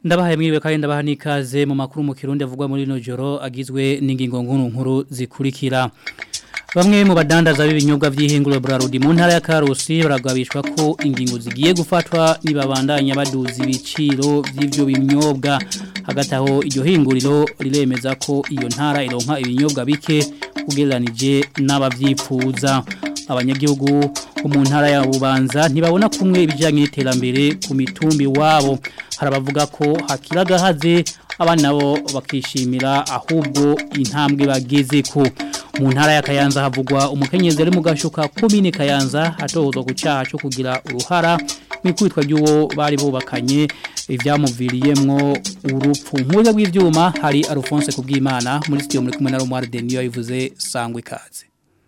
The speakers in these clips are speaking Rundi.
Ndabahaye mwiwe kandi ndabaha nikaze mu makuru mu Kirundi avugwa muri no joro agizwe n'ingingo nkuru nkuru zikurikira. Bamwe mu badandaza b'ibinyobwa vy'ihinguro Brarudi mu ntara ya Karusi baragabishwa ko ingingo zigiye gufatwa nibabandanya baduza ibiciro vy'ivyo binyobwa hagati aho iryo hinguriro riremeza ko iyo ntara ironka ibinyobwa bike ugereranije n'abavyifuza abanyagihugu bo mu ntara ya Bubanza ntibabona kumwe ibijyanye n'iterambere ku mitumbi wabo harabavuga ko hakiragahaze abana nabo bakishimira ahubwo intambwe bageze ko mu ntara ya Kayanza havugwa umukenyezi ari mu gashuka komine Kayanza atohozwa ku cyaha cyo kugira uruhara n'ikubitwa ry'uwo bari bubakanye ibyamuviriyemwo urupfu nk'uburyo bw'ibyuma hari Alphonse kubwimana muri studio muri kumwe na Romar Denio yivuze sangwe kaze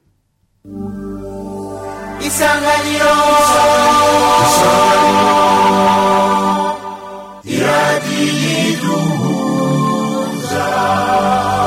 Isanganiro Iradiduza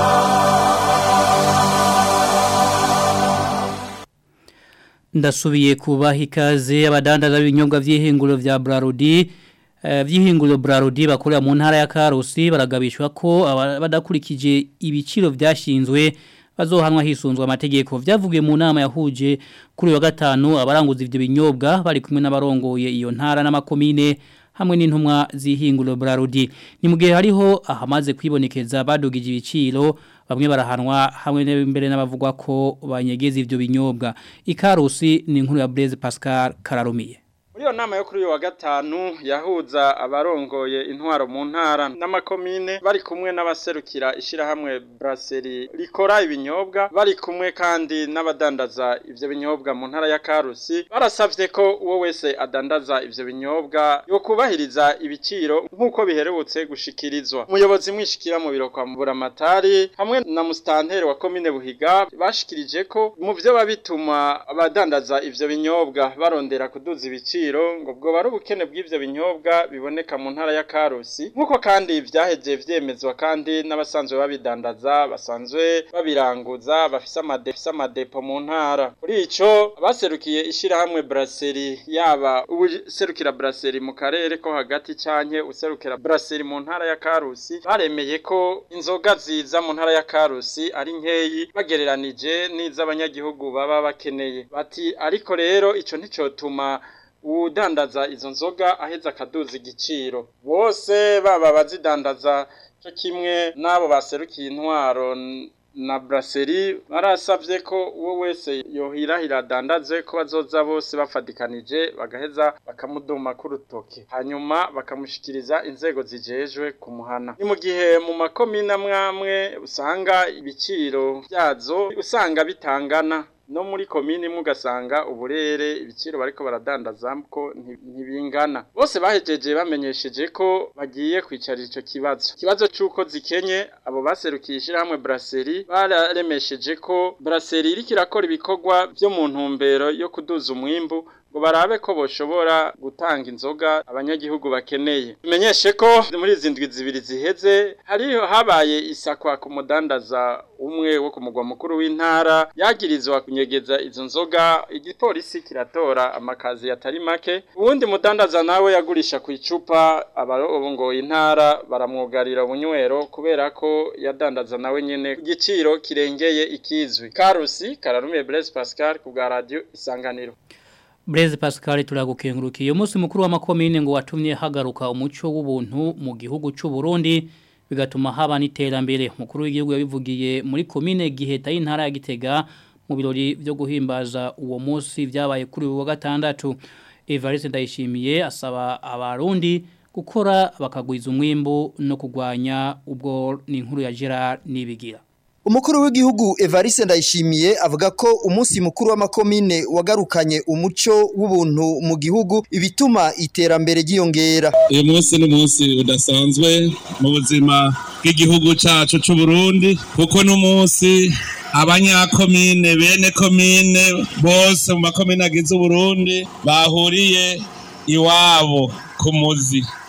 Ndasubiye kubaha ikaze abadandaza b'ibinyobwa vy'ihinguro vya Brarudi vy'ihinguro Brarudi bakorera mu ntara ya Karusi baragabishwa ko badakurikije ibiciro vyashinzwe bazohanwa hisunzwe amategeko vyavugiye mu nama yahuje kuri wa gatanu abaranguza ivyo binyobwa bari kumwe n'abarongoye iyo ntara n'amakomine hamwe n'intumwa z'ihinguro Brarudi ni mu gihe hariho ahamaze kwibonekeza badugije ibiciro bamwe barahanwa hamwe n'imbere n'abavugwa ko banyegeza ivyo binyobwa ikarusi ni inkuru ya Blaise Pascal Kararumiye muri iyo nama yo kuri uyu wa gatanu yahuza abarongoye intwaro mu ntara n'amakomine bari kumwe n'abaserukira ishyirahamwe buraseri rikora ibinyobwa bari kumwe kandi n'abadandaza ibyo binyobwa mu ntara ya karusi barasabye ko uwo wese adandaza ibyo binyobwa yo kubahiriza ibiciro nk'uko biherutse gushikirizwa umuyobozi mwishikira mu biro kwa mburamatari hamwe na musitanteri wa komine buhiga bashikirije ko mu byo babituma abadandaza ibyo binyobwa barondera kuduza ibiciro ngo bwo bari ubukene bw'ivyo binyobwa biboneka mu ntara ya Karusi nkuko kandi vyaheje vyemezwa kandi n'abasanzwe babidandaza basanzwe babiranguza bafise amadepo amadepo mu ntara kuri ico baserukiye ishirahamwe Brasserie yaba userukira Brasserie mu karere ko hagati canke userukira Brasserie mu ntara ya Karusi baremeye ko inzoga ziza mu ntara ya Karusi ari nkeyi bagereranije n'iz'abanyagihugu baba bakeneye bati ariko rero ico nticotuma udandaza izo nzoga aheza akaduza igiciro bose baba bazidandaza cyo kimwe n'abo baserukiye intwaro na brasserie barasavye ko uwo wese yohirahira adandaze ko bazoza bose bafadikanije bagaheza bakamuduma ku rutoke hanyuma bakamushikiriza inzego zijejwe kumuhana ni mu gihe mu makomine amwamwe usanga ibiciro byazo usanga bitangana no muri komini mugasanga uburere ibiciro bariko baradandaza ko ntibingana bose bahejeje bamenyesheje ko bagiye kwicarira ico kibazo kibazo c'uko zikenye abo baserukiye ishirahamwe brasserie bararemesheje ko brasserie iriko irakora ibikorwa vyo mu ntumbero yo kuduza umwimbu ngo barabe ko boshobora gutanga inzoga abanyagihugu bakeneye tumenyeshe ko muri izi ndwi zibiri ziheze hariho habaye isakwa ku mudandaza umwe wo ku mugwa mukuru w'intara yagirizwa kunyegeza izo nzoga igipolisi kiratora amakazi yatari make uwundi mudandaza nawe yagurisha ku icupa abarongoye intara baramwugarira ubunywero kubera ko yadandaza nawe nyene ku giciro kirengeye ikizwi karusi kararumiye Blaise Pascal ku bwa radio isanganiro Blaise Pascal turagukengurukiye umunsi mukuru w'amakomine ngo watumye hagaruka umuco w'ubuntu mu gihugu cy'u Burundi bigatuma haba n'iterambere mukuru w'igihugu yabivugiye muri komine giheta y'intara ya Gitega mu birori byo guhimbaza uwo munsi byabaye kuri uwa gatandatu Evariste Ndayishimiye asaba abarundi gukora bakagwiza umwimbo no kugwanya ubwo ni inkuru ya Gerard Nibigira Umukuru w'igihugu Evariste Ndayishimiye avuga ko umunsi mukuru w'amakomine wagarukanye umuco w'ubuntu mu gihugu ibituma iterambere ryiyongera. Uyu munsi ni umunsi udasanzwe mu buzima bw'igihugu cacu c'u Burundi kuko n'umunsi abanyakomine bene komine bose mu makomine agize Burundi bahuriye iwabo ku muzi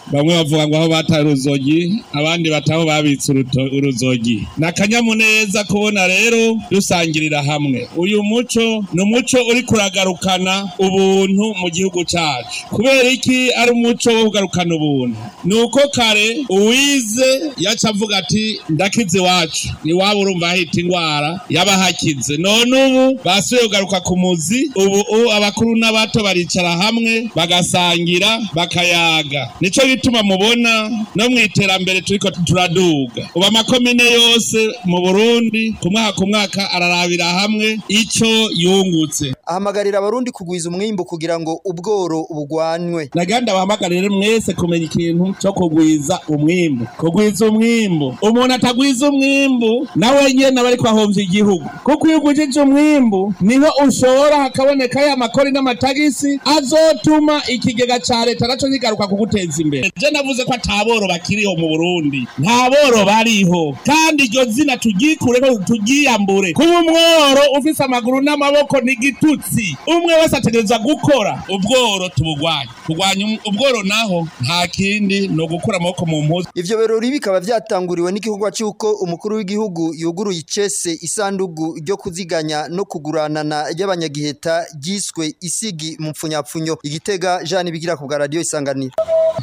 bamwe bavuga ngo aho bataye uruzogi abandi bataho babitse uruto- uruzogi ni akanyamuneza kubona rero dusangirira hamwe uyu muco ni umuco uri kuragarukana ubuntu mu gihugu cyacu kubera iki ari umuco wo kugarukana ubuntu ni uko kare uwize yaca avuga ati ndakize iwacu iwabo urumva hahita indwara y'abahakize none ubu basubiye kugaruka ku muzi ubu ubu abakuru n'abato baricara hamwe bagasangira bakayaga nico gituma mubona no mu iterambere turiko turaduga ubu amakomine yose mu burundi ku mwaka ku mwaka ararabira hamwe ico yungutse ahamagarira abarundi kugwiza umwimbu kugira ngo ubworo bugwanwe naganda bahamagarire mwese kumenya ikintu cyo kugwiza umwimbu kugwiza umwimbu umuntu atagwiza umwimbu nawe nyene aba ariko ahomvya igihugu kuko iyo ugwijije umwimbu niho ushobora hakaboneka ya makori n'amatagisi azotuma ikigega ca leta naco kigaruka kuguteza imbere je navuze ko ataboro bakiriho mu burundi nta boro bariho kandi iryo zina tugyikureko turyiyambure kuba umworo ufise amaguru n'amaboko ni igitutsi umwe wese ategereza gukora ubworo tubugwanye kurwanya um- ubworo naho nta kindi ni ugukura amaboko mu mpuzu ivyo birori bikaba vyatanguriwe n'igikorwa c'uko umukuru w'igihugu yuguruye icese isandugu ryo kuziganya no kuguranana ry'abanyagiheta ryiswe isigi mu mpfunyapfunyo igitega Jean bigira ku bwa radio isanganiro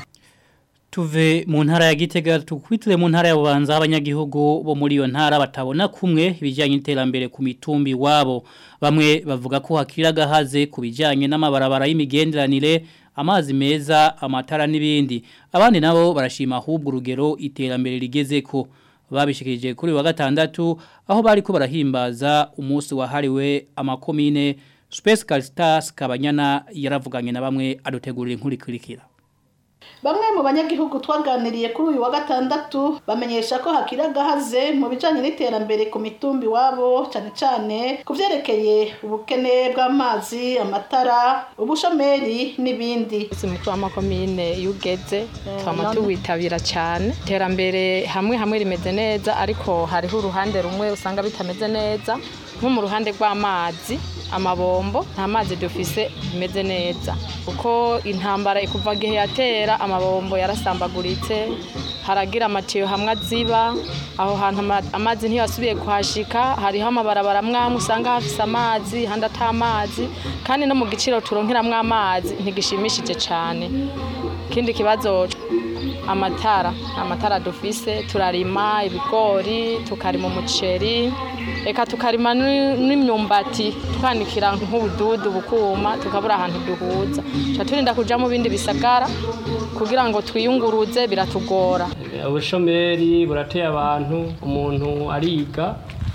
Tuve mu ntara ya Gitega tukwitire mu ntara ya Bubanza abanyagihugu bo muri iyo ntara batabona kumwe ibijyanye n'iterambere ku mitumbi wabo bamwe bavuga ko hakira gahaze ku bijyanye n'amabarabara y'imigenderanire amazi meza amatara n'ibindi abandi nabo barashima ahubwo urugero iterambere rigeze ko babishikirije kuri uyu wa gatandatu aho bari ko barahimbaza umunsi wahariwe amakomine Space Caritas Kabanyana yaravuganye na bamwe adutegurira inkuru ikurikira Bamwe mu banyagihugu twaganiriye kuri uyu wa gatandatu bamenyesha ko hakiri agahaze mu bijanye n'iterambere ku mitumbi wabo cyane cyane ku vyerekeye ubukene bw'amazi amatara ubushomeri n'ibindi Isi mukuru w'amakomine iyo ugeze twama tuwitabira cyane iterambere hamwe hamwe rimeze neza ariko hariho uruhande rumwe usanga bitameze neza nko mu ruhande rw'amazi amabombo nta mazi dufise bimeze neza kuko intambara ikuva gihe yatera amabombo yarasambaguritse haragira amatiyo hamwe aziba aho hantu ama- amazi ntiyasubiye kuhashika hariho amabarabara mwamwe usanga hafise amazi handi atamazi kandi no mu giciro turonkeramwo amazi ntigishimishije cyane ikindi kibazo amatara amatara dufise turarima ibigori tukarima umuceri eka tukarima ni- n'imyumbati twanikira nk'ubududu bukuma tukabura ahantu duhuza tuca turinda kuja mu bindi bisagara kugira ngo twiyunguruze biratugora ubushomeri burateye abantu umuntu ariga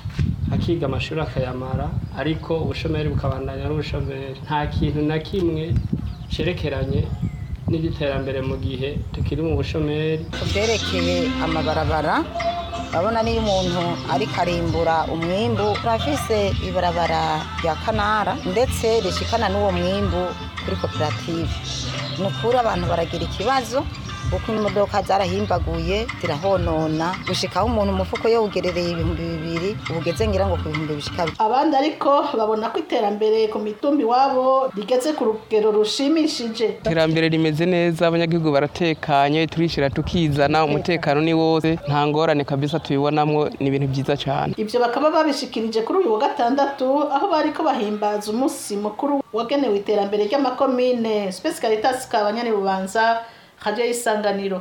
akiga amashuri akayamara ariko ubushomeri bukabandanya n'ubushomeri nta kintu na kimwe cerekeranye n'igiterambere mu gihe tukiri mu bushomeri ku byerekeye amabarabara urabona niyo umuntu ariko arimbura umwimbu turafise ibarabara rya kanara ndetse rishikana n'uwo mwimbu kuri koperative ni ukuri abantu baragira ikibazo kuko imodoka zarahimbaguye zirahonona gushikaho umuntu umufuko yawugerereye ibihumbi bibiri ubugeze ngira ngo ku bihumbi bishika abandi ariko babona ko iterambere ku mitumbi wabo rigeze ku rugero rushimishije iterambere rimeze neza abanyagihugu baratekanye turishira tukizana umutekano ni wose nta ngorane kabisa tubibonamwo ni ibintu byiza cyane Ibyo bakaba babishikirije kuri uyu wa gatandatu aho bari ko bahimbaza umunsi mukuru wagenewe iterambere ry'amakomine Space Caritas Kabanyane Bubanza Radio Isanganiro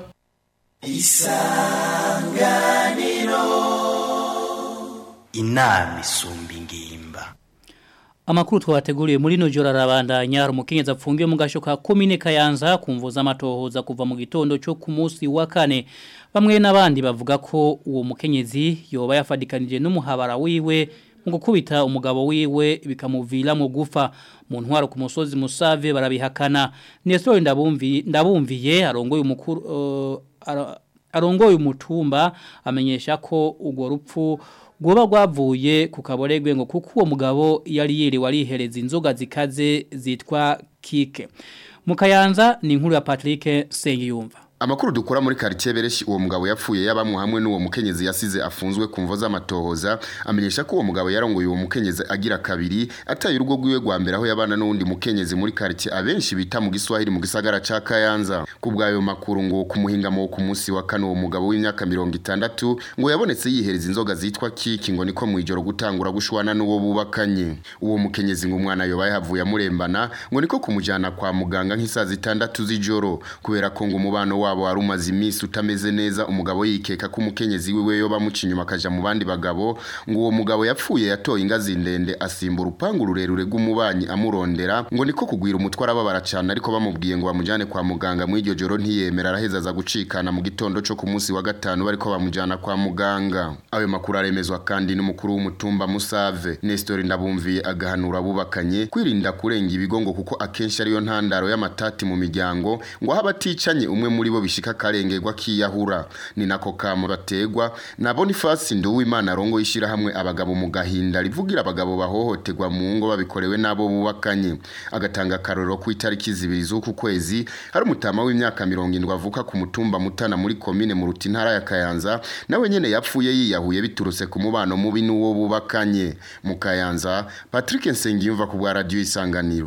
inama isumba ingimba Amakuru twabateguriye muri no jora rabandanya hari umukenyezi apfungiwe mu gasho ka komine Kayanza kumvuza amatohoza kuva mu gitondo cyo ku munsi wa kane bamwe n'abandi bavuga ko uwo mukenyezi yoba yafadikanije n'umuhabara wiwe mu gukubita umugabo wiwe bikamuvira mu gufa mu ntwaro ku musozi musave barabihakana Nestor ndabumvi ndabumviye arongoye umukuru uh, ara- arongoye umutumba amenyesha ko urwo rupfu Goba rwavuye ku kaboregwe ngo kuko uwo mugabo yari yiriwe arihereza inzoga zikaze zitwa kike. Mukayanza ni inkuru ya Patrick Sengiyumva. Amakuru dukora muri quartier Bereshi uwo mugabo yapfuye yabamwe hamwe n'uwo mukenyezi yasize afunzwe ku mvo z'amatohoza amenyesha ko uwo mugabo yarongoye uwo mukenyezi agira kabiri ataye urugo rwiwe rwa mbere aho yabana n'uwundi mukenyezi muri quartier abenshi bita mu Giswahili mu gisagara ca Kayanza kubwayo makuru ngo kumuhingamo ku munsi wa kane uwo mugabo w'imyaka 60 ngo yabonetse yihereza inzoga zitwa kiki ngo niko mwijoro gutangura gushwana n'uwo bubakanye uwo mukenyezi ngo umwana yobaye havuye amurembana ngo niko kumujana kwa muganga nk'isaha zitandatu z'ijoro kubera ko ngo umubano wabo wari umaze iminsi utameze neza umugabo yikeka ko umukenyezi wiwe yo bamuca inyuma akaja mu bandi bagabo ngo uwo mugabo yapfuye yatoye ingazi ndende asimba urupangu rurerure rw'umubanyi amurondera ngo niko kugwira umutwe arababara cane ariko bamubwiye ngo bamujane kwa muganga mu iryo joro ntiyemera araheza aza gucikana mu gitondo co ku munsi wa gatanu bariko bamujana kwa muganga ayo makuru aremezwa kandi n'umukuru w'umutumba Musave Nestor Ndabumviye agahanura abubakanye kwirinda kurenga ibigo ngo kuko akenshi ariyo ntandaro y'amatati mu miryango ngo aho abaticanye umwe muri bo bishika karengerwa kiyahura ni nako kamo bategwa na Boniface Nduwimana arongo yishira hamwe abagabo mu gahinda rivugira abagabo bahohoterwa mu ngo babikorewe nabo bubakanye agatanga karoro ku itariki zibiri z'uku kwezi hari umutama w'imyaka 70 avuka ku mutumba mutana muri komine mu rutintara ya Kayanza nawe nyene yapfuye yiyahuye biturutse ku mubano mubi n'uwo bubakanye mu Kayanza Patrick Nsengiyumva ku bwa radio isanganiro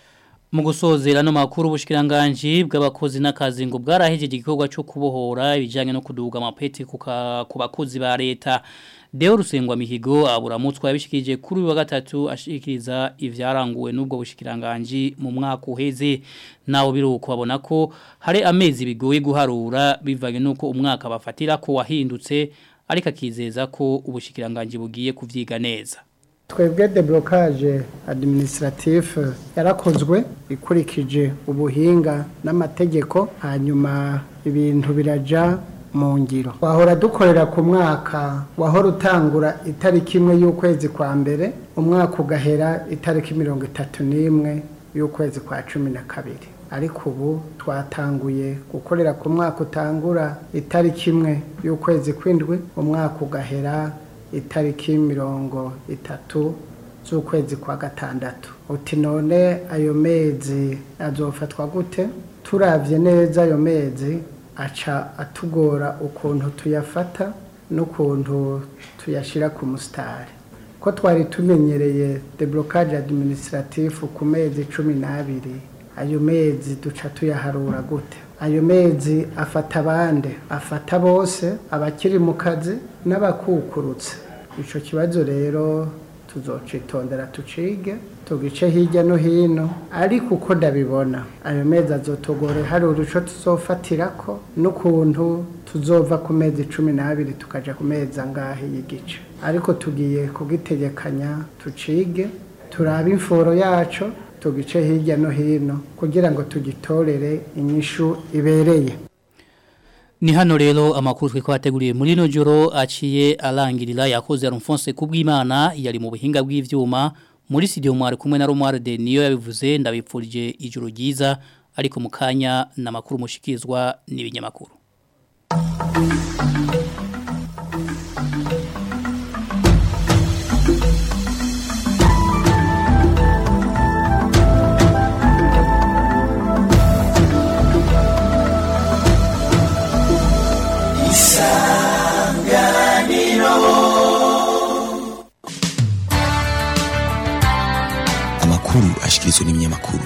mu gusozera no makuru ubushikiranganje bw'abakozi n'akazi ngo bwarahejeje igikorwa cyo kubohora ibijanye no kuduga amapeti ku bakozi ba leta Deo Rusengwa Mihigo aburamutswa yabishikije kuri wa gatatu ashikiriza ivyaranguwe n'ubwo bushikiranganje mu mwaka uheze nawo biruko babona ko hari amezi bigoye guharura bivanye nuko umwaka bafatira ko wahindutse ariko akizeza ko ubushikiranganje bugiye kuvyiga neza twebwe deblocage administratif yarakozwe ikurikije ubuhinga n'amategeko hanyuma ibintu biraja mu ngiro wahora dukorera ku mwaka wahora utangura itariki imwe y'ukwezi kwa mbere umwaka ugahera itariki mirongo itatu n'imwe y'ukwezi kwa cumi na kabiri ariko ubu twatanguye gukorera ku mwaka utangura itariki imwe y'ukwezi kw'indwi umwaka ugahera itariki mirongo itatu z'ukwezi kwa gatandatu uti none ayo mezi azofatwa gute turavye neza ayo mezi aca atugora ukuntu tuyafata n'ukuntu tuyashira ku musitari ko twari tumenyereye deblocage administratif ku mezi cumi n'abiri ayo mezi duca tuyaharura gute ayo mezi afata abande afata bose abakiri mu kazi n'abakukurutse icyo kibazo rero tuzocitondera tucige tugice hirya no hino ariko uko ndabibona ayo mezi azotogore hari uruco tuzofatirako n'ukuntu tuzova ku mezi cumi n'abiri tukaja ku mezi angahe y'igice ariko tugiye kugitegekanya tucige turabe imforo yacu tugice hirya no hino kugira ngo tugitorere inyishu ibereye Ni hano rero amakuru twe kwateguriye muri no joro aciye alangirira yakoze Alphonse kubwimana yari mu buhinga bw'ivyuma muri studio mwari kumwe na Romar de niyo yabivuze ndabipfurije ijuru ryiza ariko mukanya na makuru mushikizwa n'ibinyamakuru amakuru ashikirizwa n'ibinyamakuru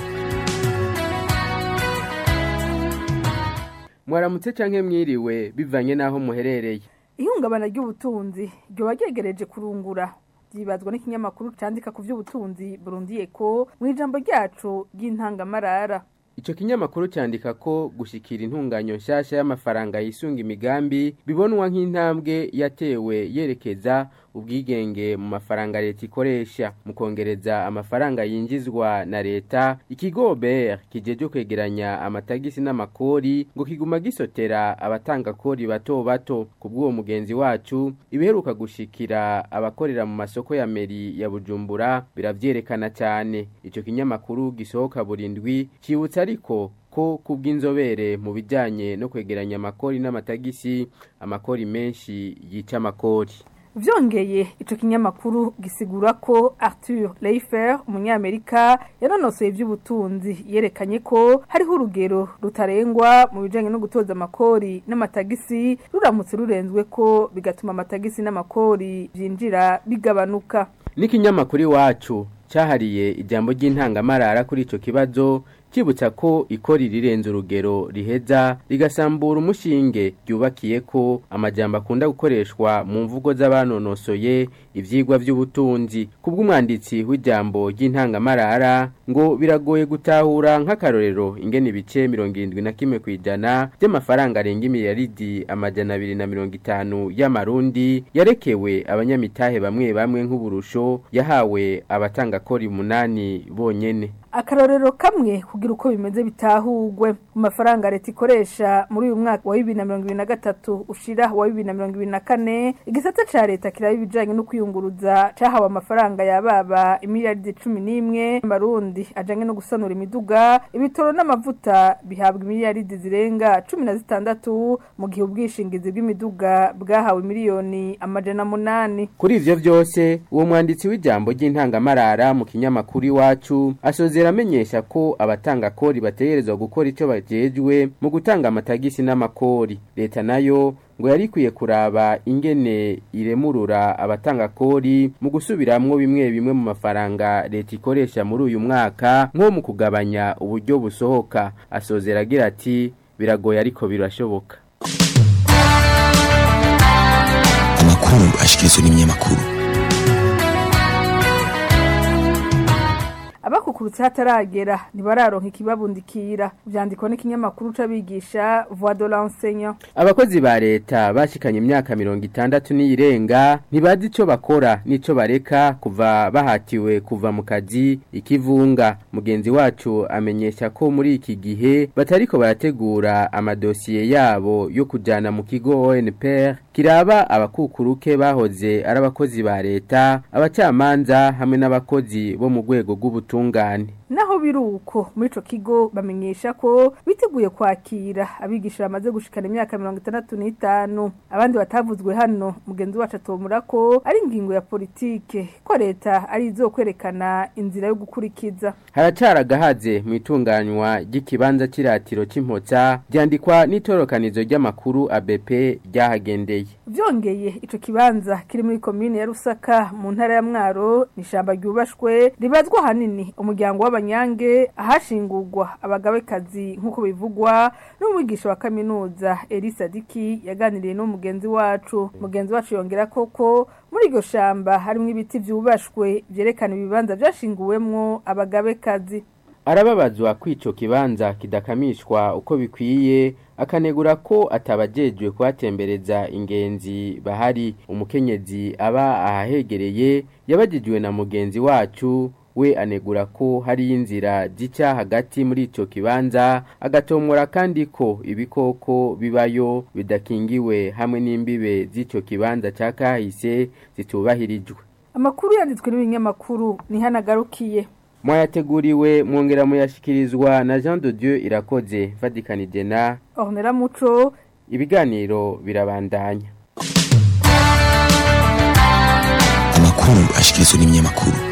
mwaramutse canke mwiriwe bivanye naho muherereye ihungabana ry'ubutunzi ryoba ryegereje kurungura byibazwa n'ikinyamakuru candika ku by'ubutunzi burundiye ko mu ijambo ryacu ry'intangamarara Ico kinyamakuru cyandika ko gushikira intunganyo nshasha y'amafaranga yisunga imigambi bibonwa nk'intambwe yatewe yerekeza ubwigenge mu mafaranga leta ikoresha mu kongereza amafaranga yinjizwa na leta ikigo BR kijeje kwegeranya amatagisi n'amakori ngo kiguma gisotera abatanga kori bato bato kubw'uwo mugenzi wacu ibiheruka gushikira abakorera mu masoko ya meri ya Bujumbura biravyerekana cyane ico kinyamakuru gisohoka burindwi cibutsa ariko ko kubw'inzobere mu bijyanye no kwegeranya amakori n'amatagisi amakori menshi yica amakori vyongeye ico kinyamakuru gisigura ko Arthur Leifer umunyamerika yanonosoye ivy'ubutunzi yerekanye ko hariho urugero rutarengwa mu bijanye no gutoza amakori n'amatagisi ruramutse rurenzwe ko bigatuma amatagisi n'amakori vyinjira bigabanuka n'ikinyamakuru iwacu cyahariye ijambo ry'intangamarara kuri ico kibazo kibutsa ko ikori rirenze urugero riheza rigasambura umushinge ryubakiye ko amajambo akunda gukoreshwa mu mvugo z'abanonosoye ivyigwa vy'ubutunzi kubw'umwanditsi w'ijambo ry'intangamarara ngo biragoye gutahura nk'akarorero ingene ibice mirongo irindwi na kimwe kw'ijana by'amafaranga arenga imiliyaridi amajana abiri na mirongo itanu y'amarundi yarekewe abanyamitahe bamwe bamwe nk'uburusho yahawe abatangakori umunani bonyene akarorero kamwe kugira uko bimeze bitahugwe mu mafaranga leta ikoresha muri uyu mwaka wa bibiri na mirongo ibiri na gatatu ushira wa bibiri na mirongo ibiri na kane igisata ca leta kiraba ibijanye no kwiyunguruza cahawe amafaranga yababa imiliyaridi cumi n'imwe amarundi ajanye no gusanura imiduga ibitoro n'amavuta bihabwa imiliyaridi zirenga cumi na zitandatu mu gihe ubwishingizi bw'imiduga bwahawe miliyoni amajana munani kuri ivyo vyose uwo mwanditsi w'ijambo ry'intangamarara mu kinyamakuru iwacu asoze amenyesha ko abatanga kori bategerezwa gukora icyo bajejwe mu gutanga amatagisi n'amakori leta nayo ngo yari ikwiye kuraba ingene iremurura abatanga kori mu gusubiramwo bimwe bimwe mu mafaranga leta ikoresha muri uyu mwaka nko mu kugabanya uburyo busohoka asozera agira ati biragoye ariko birashoboka amakuru ashikirizwa n'ibinyamakuru abakukurutse hataragera ntibararonka ikibabundikira vyandikwa n'ikinyamakuru c'abigisha voix de l'enseignant abakozi ba leta bashikanye imyaka mirongo itandatu n'iyirenga ntibazi ico bakora n'ico bareka kuva bahatiwe kuva mu kazi ikivunga mugenzi wacu amenyesha ko muri iki gihe batariko barategura amadosiye yabo yo kujana mu kigo ONPR kiraba abakukuruke bahoze ari abakozi ba leta abacamanza hamwe n'abakozi bo mu rwego rw'ubutungane naho biruko muri ico kigo bamenyesha ko biteguye kwakira abigisha bamaze gushikana imyaka mirongo itandatu n'itanu abandi batavuzwe hano mugenzi wacu atomura ko ari ingingo ya politike ko leta ari izo kwerekana inzira yo gukurikiza haracaragahaze mu itunganywa ry'ikibanza cy'iratiro cy'impotsa byandikwa n'itorokanizo ry'amakuru ABP ryahagendeye vyongeye ico kibanza kiri muri komine ya Rusaka mu ntara ya Mwaro ni shamba ryubashwe ribazwa hanini umuryango w'abanyange ahashingurwa abagabekazi nk'uko bivugwa n'umwigisha wa kaminuza Elisa Diki yaganiriye n'umugenzi wacu mugenzi wacu yongera koko muri iryo shamba harimo ibiti vyubashwe vyerekana ibibanza vyashinguwemwo abagabekazi arababazwa kwico kibanza kidakamishwa uko bikwiye akanegura ko atabajejwe kuhatembereza ingenzi bahari umukenyezi aba ahahegereye yabajijwe na mugenzi wacu we anegura ko hari inzira zica hagati muri ico kibanza agatomora kandi ko ibikoko bibayo bidakingiwe hamwe n'imbibe z'ico kibanza ca kahise zitubahirijwe amakuru yanditswe n'ibinyamakuru nihanagarukiye mwayateguriwe mwongera muyashikirizwa na Jean de Dieu irakoze vatikanije na Ornella Muco ibiganiro birabandanya amakuru ashikirizwa n'ibinyamakuru